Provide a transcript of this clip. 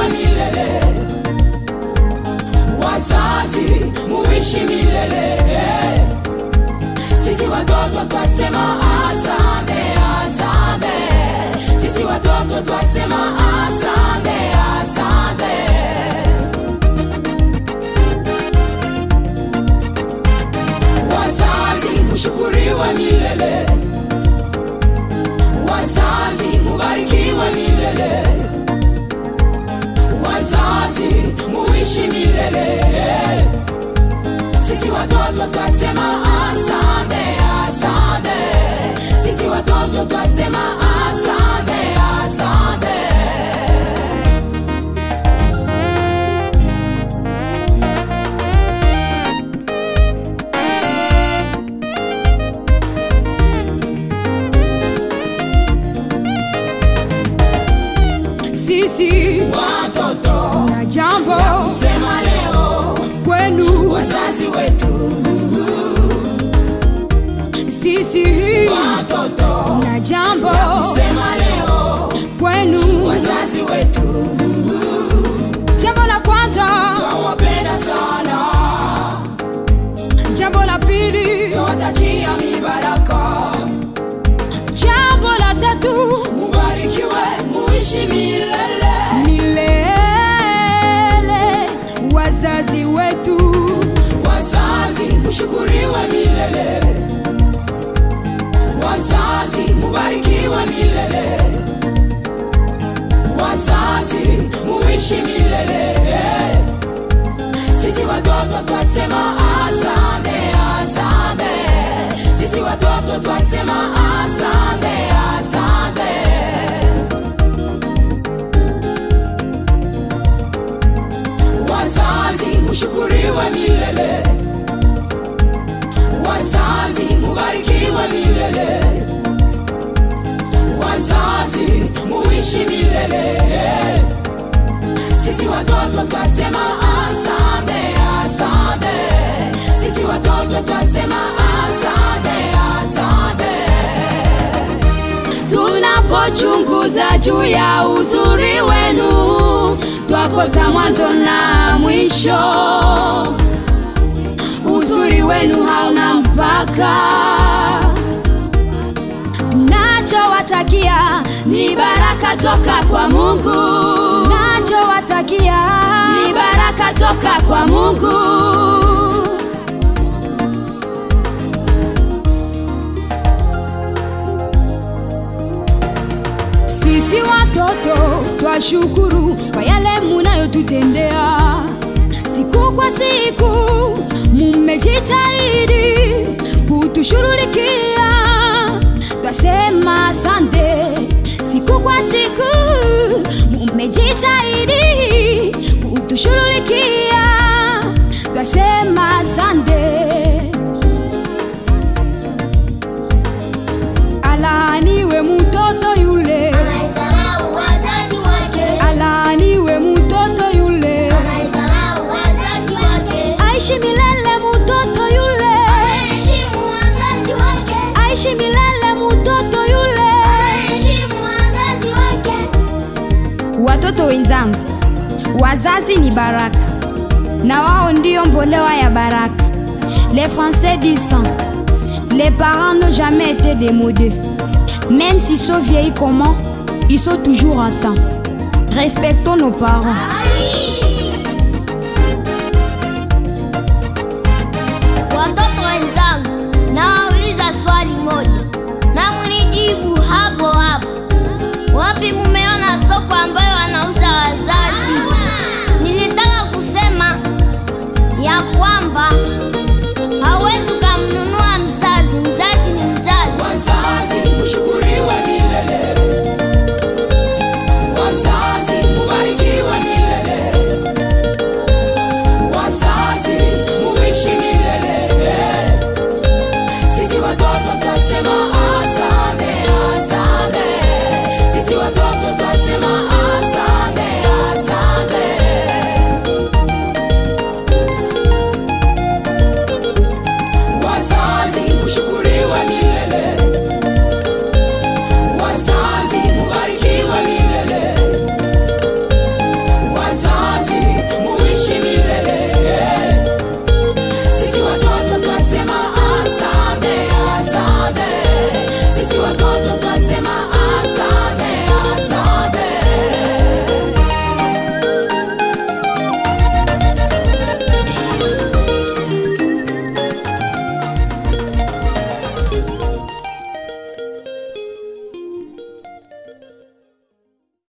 mushukuriwe milele wazazi muishi milele sisi watoto twasema asante asante sisi watoto twasema asante asante wazazi mushukuriwe milele wazazi mubarikiwe milele wazazi muishi milele sisi watoto twasema asante asante sisi watoto twasema asante asante sisi watoto na jambo kusema leo kwenu wazazi wetu sisi watoto na jambo kusema leo kwenu wazazi wetu jambo la kwanza nawapenda sana jambo la pili nawatakia mibaraka jambo la tatu mubarikiwe muishi milele milele wazazi wetu wazazi mushukuriwe milele wazazi mubarikiwe milele wazazi muishi milele sisi watoto twasema asante asante sisi watoto twasema asante asante wazazi mushukuriwe milele wazazi mubarikiwe milele wazazi muishi milele sisi watoto twasema asante asante sisi watoto twasema asante asante tunapochunguza juu ya uzuri wenu twakosa mwanzo na mwisho uzuri wenu hauna mpaka tunachowatakia ni baraka toka kwa mungu tunachowatakia ni baraka toka kwa mungu sisi watoto twashukuru kwa yale munayotutendea siku kwa siku mumejitahidi kutushughulikia twasema asante siku kwa siku mumejitahidi kutushughulikia twasema asante alaaniwe mutoto yule Anaisahau wazazi wake, alaaniwe mutoto yule anaisahau wazazi wake, aishi milele mutoto yule anaheshimu wazazi wake, aishi milele mutoto yule anaheshimu wazazi wake. watoto wenzangu wazazi ni baraka na wao ndio mbolewa ya baraka les français disent ça. les parents n'ont jamais été démodés même s'ils sont vieillis comment ils sont toujours en temps respectons nos parents Watoto wenzangu, nawauliza swali moja na mnijibu hapo hapo. Wapi mumeona soko ambayo wanauza wazazi?